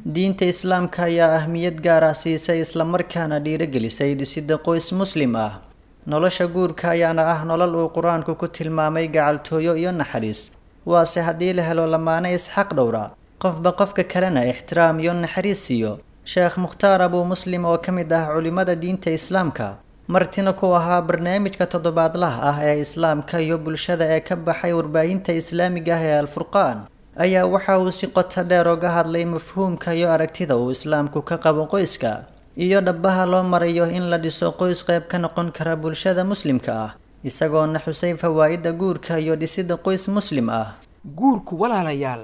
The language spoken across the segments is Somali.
diinta islaamka ayaa ahmiyad gaar ah siisay islamarkaana dhiirigelisay dhisidda qoys muslim ah nolosha guurka ayaana ah nolol uu qur-aanku ku tilmaamay gacaltooyo iyo naxariis waase haddii la helo lamaane isxaq dhowra qofba qofka kalena ixtiraam iyo naxariis siiyo sheekh mukhtaar abuu muslim oo ka mid ah culimmada diinta islaamka martina ku ahaa barnaamijka toddobaadlaha ah ee islaamka iyo bulshada ee ka baxay warbaahinta islaamiga ah ee alfurqaan ayaa waxa uu si qoto dheer oga hadlay mafhuumka iyo aragtida uu islaamku ka qabo qoyska iyo dhabaha loo marayo in la dhiso qoys qayb ka noqon kara bulshada muslimka ah isagoona xusay fawaa'idda guurka iyo dhisidda qoys muslim ah guurku walaalayaal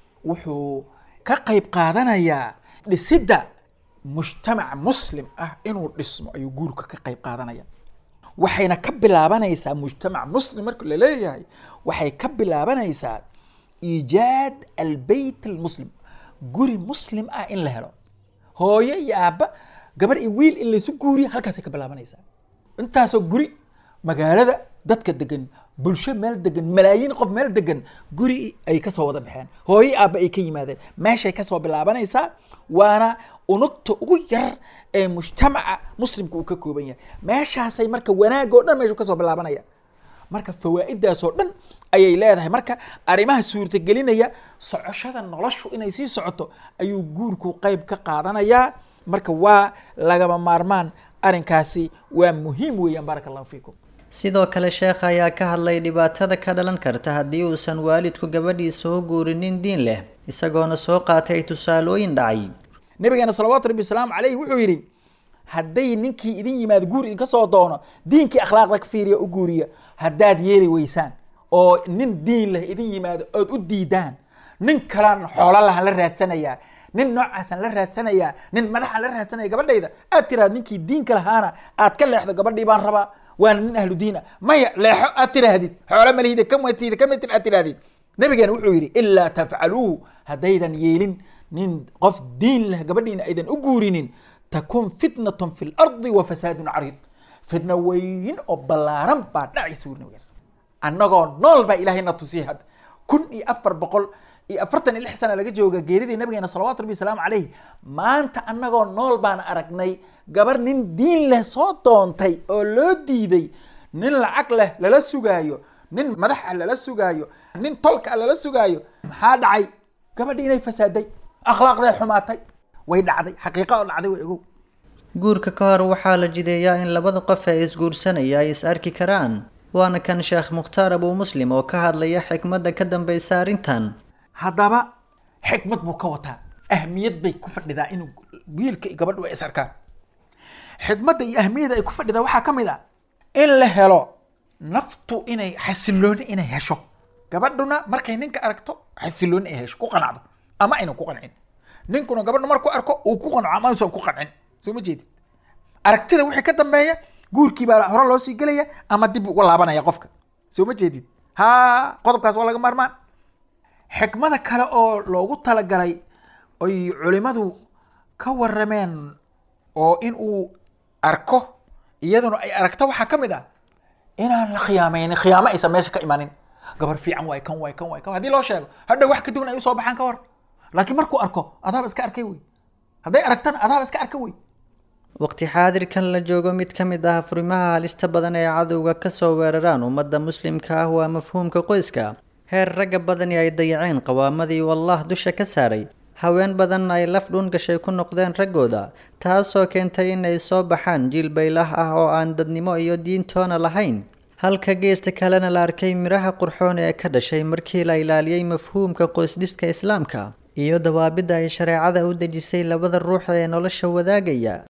wuxuu ka qayb qaadanayaa dhisidda mujtamac muslim ah inuu dhismo ayuu guurka ka qayb qaadanaya waxayna ka bilaabanaysaa mujtamac muslim marka la leeyahay waxay ka bilaabanaysaa iijaad albeyt almuslim guri muslim ah in la helo hooyo iyo aabba gabar iyo wiil in laysu guuriyo halkaasay ka bilaabanaysaa intaasoo guri magaalada dadka degan bulsho meel degan malaayiin qof meel degan guri ay kasoo wada baxeen hooyo aabba ay ka yimaadeen meeshay kasoo bilaabanaysaa waana unugta ugu yar ee mujtamaca muslimka uu ka kooban yahay meeshaasay marka wanaag oo dhan meeshu kasoo bilaabanaya marka fawaa'idaas oo dhan ayay leedahay marka arrimaha suurtagelinaya socoshada noloshu inay sii socoto ayuu guurku qayb ka qaadanayaa marka waa lagama maarmaan arrinkaasi waa muhiim weeyaan baaraka allahu fiikum sidoo kale sheekha ayaa ka hadlay dhibaatada ka dhalan karta haddii uusan waalidku gabadhiisa u guurinin diin leh isagoona soo qaatay tusaalooyin dhacay nabigeena salawaatu rabbi wasalaamu caleyhi wuxuu yidhi hadday ninkii idin yimaado guur idinka soo doono diinkii akhlaaqda ka fiiriya u guuriya haddaad yeeli weysaan oo nin diin leh idin yimaado ood u diidaan nin kalaan xoolo lahan la raadsanayaa nin noocaasaan la raadsanayaa nin madaxaan la raadsanaya gabadhayda aad tiraad ninkii diinka lahaana aad ka leexdo gabadhii baan rabaa waana nin ahlu diina maya leexo aad tiraahdid xoolo malihida kamatid kamatir aad tirahdid nabigeena wuxuu yidhi ilaa tafcaluuhu haddaydan yeelin nin qof diin leh gabadhiina aydan u guurinin takun fitnatun fi lardi wa fasaadun cariid fitna weyn oo ballaaran baa dhacaysa wuri nabigeena annagoo nool baa ilaahay na tusiyay hadda kun iyo afar boqol iyo afartan iyo lix sana laga jooga geeridii nabigeena salawatu rabbi wasalaamu caleyhi maanta annagoo nool baan aragnay gabar nin diin leh soo doontay oo loo diiday nin lacag leh lala sugaayo nin madax ah lala sugaayo nin tolka ah lala sugaayo maxaa dhacay gabadhii inay fasaaday akhlaaqday xumaatay way dhacday xaqiiqa oo dhacday way ogow guurka ka hor waxaa la jideeyaa in labada qof ee isguursanaya ay is arki karaan waana kan sheekh mukhtaar abuu muslim oo ka hadlaya xikmadda ka dambaysa arrintan haddaba xikmad buu ka wataa ahmiyad bay ku fadhidaa inuu wiilka iyo gabadhu ay is arkaan xikmadda iyo ahmiyadda ay ku fadhidaa waxaa ka mid ah in la helo naftu inay xasilooni inay hesho gabadhuna markay ninka aragto xasilooni ay hesho ku qanacdo ama aynan ku qancin ninkuna gabadhu markuu arko uu ku qanco ama uusan ku qancin soo ma jeedid aragtida wixii ka dambeeya guurkii baa hore loo sii gelaya ama dib uga laabanaya qofka soo ma jeedid ha qodobkaas waa laga maarmaan xikmada kale oo loogu talagalay oy culimadu ka warameen oo in uu arko iyaduna ay aragto waxaa ka mid ah inaan la khiyaamaynin khiyaamo aysan meesha ka imanin gabar fiican waay kan waay kan waay kan haddii loo sheego hadha wax ka duwan ay usoo baxaan ka hor laakiin markuu arko adaaba iska arkay wey hadday aragtana adaaba iska arka wey waqti xaadirkan la joogo mid ka mid ah furimaha halista badan ee cadowga kasoo weeraraan ummadda muslimka ah waa mafhuumka qoyska heer ragga badani ay dayaceen qawaamadii uu allah dusha ka saaray haween badan ay laf dhuun gashay ku noqdeen raggooda taasoo keentay inay soo baxaan jiil baylah ah oo aan dadnimo iyo diintoona lahayn halka geesta kalena la arkay midhaha qurxoon ee ka dhashay markii la ilaaliyey mafhuumka qoysdhiska islaamka iyo dawaabidda ay shareecada u dejisay labada ruux ee nolosha wadaagaya